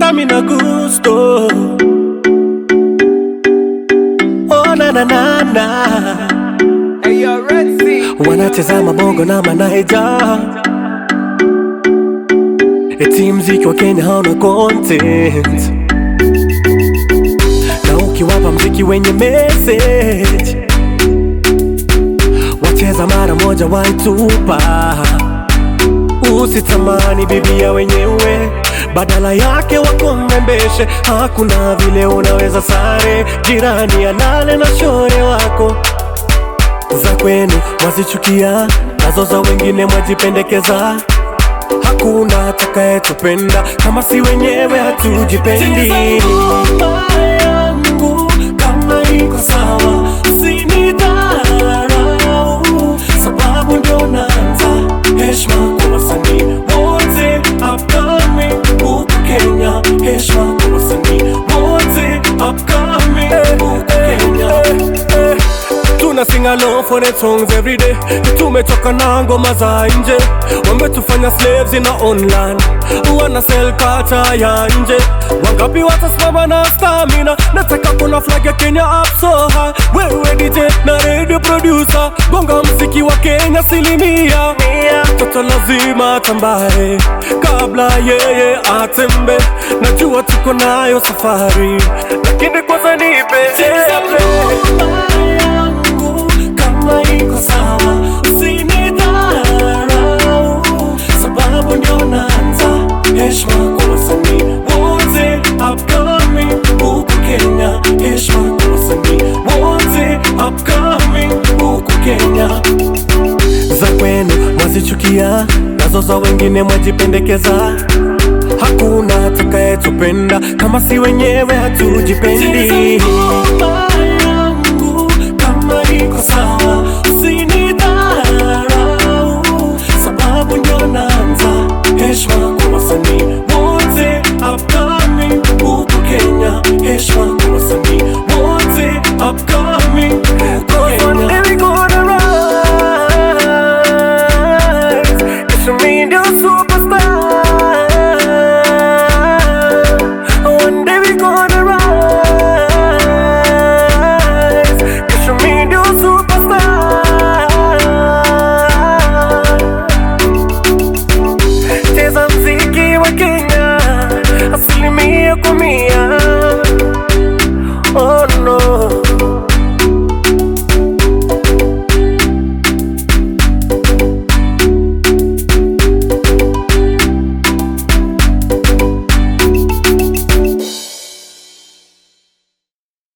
hata mina gusto oh, na, na, na, na. Hey, yo, Red Sea. wanacheza mabongo na manaija eti mziki wa Kenya hauna content na ukiwapa mziki wenye message wacheza mara moja waitupa usitamani bibia wenyewe badala yake wakomembeshe hakuna vile unaweza sare jirani alale na shore wako za kwenu mwazichukia, nazo za wengine mwajipendekeza. Hakuna atakayetupenda kama si wenyewe hatujipendi. yangu kama iko sawa, usinidharau sababu ndio naanza. Heshima kwa wasanii wote upcoming huku Kenya, heshima kwa wasanii wote upcoming huku Kenya. Tuna sing along for the songs every day. Tumetoka na ngoma za nje, wametufanya slaves in our own land, wana sell kata ya nje. Wangapi watasimama na stamina? Nataka kuna flag ya Kenya up so high. Wewe DJ na radio producer, gonga mziki wa Kenya silimia. Toto lazima atambae kabla yeye atembe. Najua tuko nayo safari, lakini kwanza nipe yangu kama iko sawa, usinidharau sababu ndio naanza. Heshima kwa wasanii wote upcoming huku Kenya, heshima kwa wasanii wote upcoming huku Kenya. Za kwenu mwazichukia, nazo za wengine mwajipendekeza. Hakuna atakayetupenda kama si wenyewe hatujipendi. yangu kama iko sawa,